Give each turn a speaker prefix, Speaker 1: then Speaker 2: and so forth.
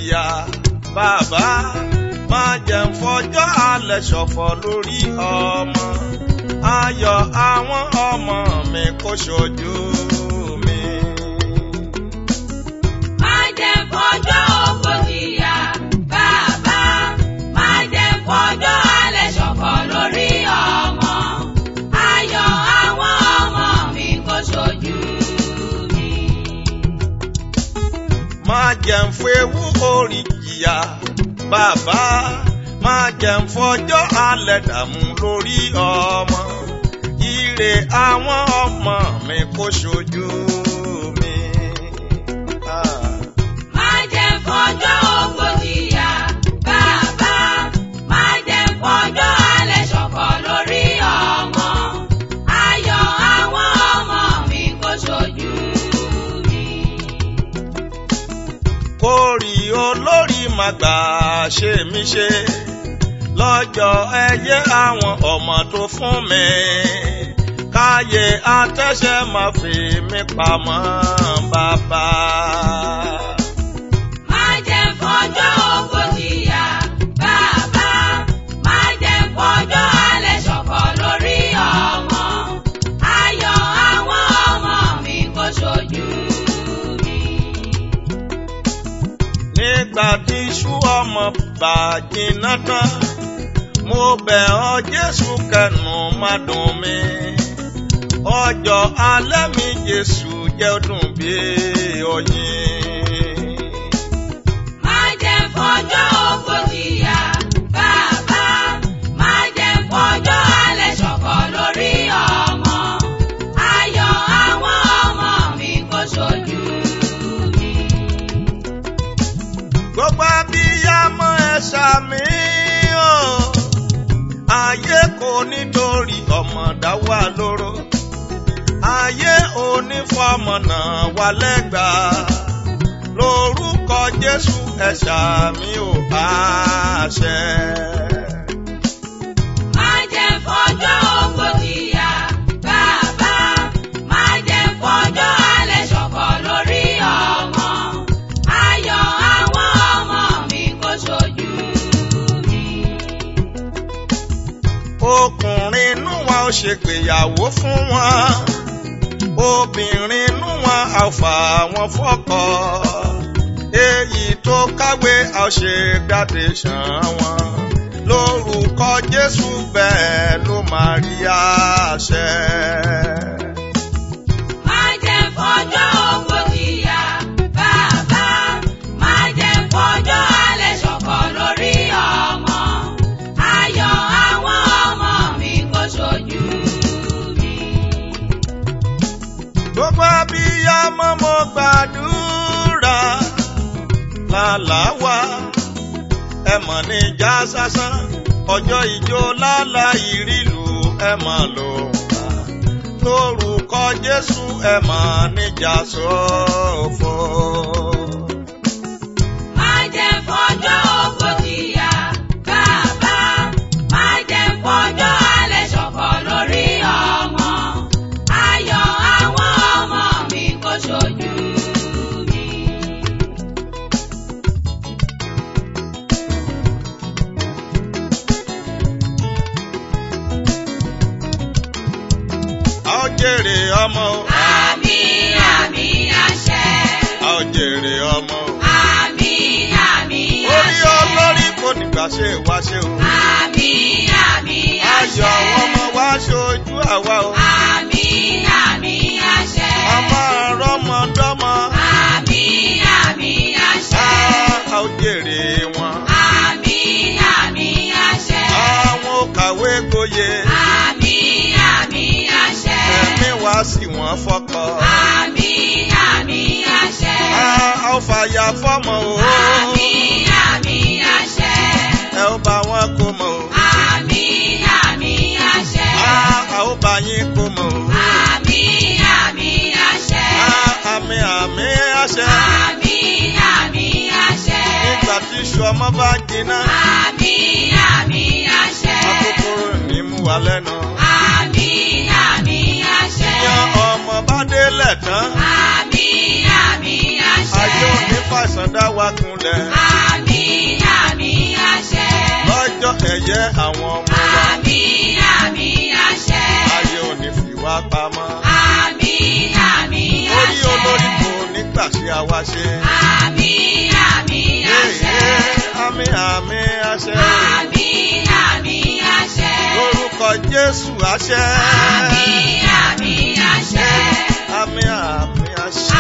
Speaker 1: jìyà bàbá má jẹ́ ń fọjọ́ alẹ́ ṣọ̀fọ̀ lórí ọmọ ayọ̀ àwọn ọmọ mi kò ṣojú mi.
Speaker 2: Má jẹ́ fọjọ́ ògbó jìyà, bàbá. Má jẹ́ fọjọ́ alẹ́ ṣọ̀fọ̀ lórí ọmọ. Ayọ̀ àwọn ọmọ mi kò ṣojú mi.
Speaker 1: má jẹ́ ń fewu orí jìyà bàbá má jẹ́ ń fọjọ́ alẹ́ dààmú lórí ọmọ ire àwọn ọmọ mi kò ṣojú mi. Ah.
Speaker 2: Má jẹ́ fọjọ́ ògbó jìyà, bàbá. Má jẹ́ fọjọ́ alẹ́ ṣọ̀fọ̀ lórí ọmọ. Ayọ̀ àwọn ọmọ mi kò ṣojú mi.
Speaker 1: kórì olórí máa gbà ṣe mí ṣe lọ́jọ́ ẹyẹ àwọn ọmọ tó fún mi káyé atẹ́ṣẹ́ máa fi mí pamọ́ bàbá.
Speaker 2: Má jẹ́ fọjọ́ ògbó jìyà, bàbá. Má jẹ́ fọjọ́ alẹ́ ṣọ̀fọ̀ lórí ọmọ. Ayọ̀ àwọn ọmọ mi kò ṣojú mi.
Speaker 1: nígbà tí iṣu ọmọ bàjínà tán mo bẹ̀ ọ́ jésù kẹnu má dùn mí ọjọ́ alẹ́ mi jésù jẹ́ ó dùn bí oyin.
Speaker 2: Má jẹ́ fọjọ́ ògbó jìyà, bàbá. Má jẹ́ fọjọ́ alẹ́ ṣọ̀fọ̀ lórí ọmọ. Ayọ̀ àwọn ọmọ mi kò ṣojú mi.
Speaker 1: gbogbo abiyamọ ẹ ṣàmì o ayé kò nítorí ọmọ dá wà lóró ayé onífọmọ náà wà lẹ́gbàá lórúkọ jésù ẹ ṣàmì ò àṣẹ.
Speaker 2: Má jẹ́ fọjọ́ ògbó jìyà, bàbá. Má jẹ́ fọjọ́ alẹ́ ṣọ̀fọ̀ lórí ọmọ. Ayọ̀ àwọn ọmọ mi kò ṣojú mi.
Speaker 1: ọkùnrin inú wọn ò ṣègbéyàwó fún wọn obìnrin inú wọn á fà wọn fọkọ èyí tó káwé á ṣe graduation wọn lórúkọ jésù bẹ́ẹ̀ ló máa rí àṣẹ.
Speaker 2: Má jẹ́ fọjọ́ ògbó jìyà, bàbá. Má jẹ́ fọjọ́ alẹ́ ṣọ̀fọ̀ lórí ọmọ. Ayọ̀ àwọn ọmọ mi kò ṣojú mi.
Speaker 1: gbogbo abiyamọ mo gbàdúrà lálàáwá ẹ mọ̀ ní ìjà sásán ọjọ́ ìjó lálá ìrìlù ẹ mọ̀ ló ń bá lórúkọ jésù ẹ mọ̀ níjà sófo.
Speaker 2: Má jẹ́ fọjọ́ ògbó jìyà, bàbá. Má jẹ́ fọjọ́ alẹ́ ṣọ̀fọ̀ lórí ọmọ. Ayọ̀ àwọn ọmọ mi kò ṣojú mi.
Speaker 1: a ó jèrè ọmọ o
Speaker 2: Àmín, àmín, àṣẹ.
Speaker 1: a ó jèrè ọmọ o
Speaker 2: Àmín, àmín,
Speaker 1: orí
Speaker 2: àṣẹ.
Speaker 1: olórí kò nígbà ṣe wá ṣe o
Speaker 2: Àmín, àmín,
Speaker 1: ayọ̀
Speaker 2: àṣẹ.
Speaker 1: àwọn ọmọ wa ṣojú àwa o
Speaker 2: Àmín, àmín, àṣẹ.
Speaker 1: ọmọ rọmọdọ́mọ.
Speaker 2: Àmín, àmín, àṣẹ.
Speaker 1: a ó jèrè wọn.
Speaker 2: Àmín, àmín, àṣẹ.
Speaker 1: àwọn ò kàwé gboyè.
Speaker 2: Àmín, àmín, àṣẹ.
Speaker 1: ẹ̀mí wá sí wọn fọkọ.
Speaker 2: Àmín, àmín, àṣẹ.
Speaker 1: a ó fàyà fọ́mọ o.
Speaker 2: Àmín, àmín, àṣẹ.
Speaker 1: ẹ ó bá wọn kó mọ o.
Speaker 2: Àmín, àmín, àṣẹ.
Speaker 1: a a ó bá yín kó mọ o.
Speaker 2: Àmín, àmín, àṣẹ.
Speaker 1: a àmì àmì àṣẹ.
Speaker 2: Àmín, àmín, àṣẹ.
Speaker 1: nígbà tí iṣu ọmọ bá jiná.
Speaker 2: Àmín, àmín, àṣẹ.
Speaker 1: akókóró ní mú wa lẹ́nu.
Speaker 2: Àmín, àmín, àṣẹ.
Speaker 1: yan ọmọ bá délẹ̀ tán.
Speaker 2: Àmín, àmín, àṣẹ.
Speaker 1: ayé òní fàṣán dá wa kunlẹ̀.
Speaker 2: Àmín,
Speaker 1: ẹ̀yẹ àwọn ọmọ wa
Speaker 2: àmì àmì àṣẹ.
Speaker 1: ayé ò ní fi wá pamọ́.
Speaker 2: àmì àmì
Speaker 1: orí
Speaker 2: àṣẹ.
Speaker 1: olórí kò ní gbà sí àwa ṣe.
Speaker 2: àmì àmì àṣẹ.
Speaker 1: àmì àmì àṣẹ.
Speaker 2: àmì àmì àṣẹ.
Speaker 1: lórúkọ Jésù àṣẹ.
Speaker 2: àmì àmì àṣẹ.
Speaker 1: àmì àmì àṣẹ.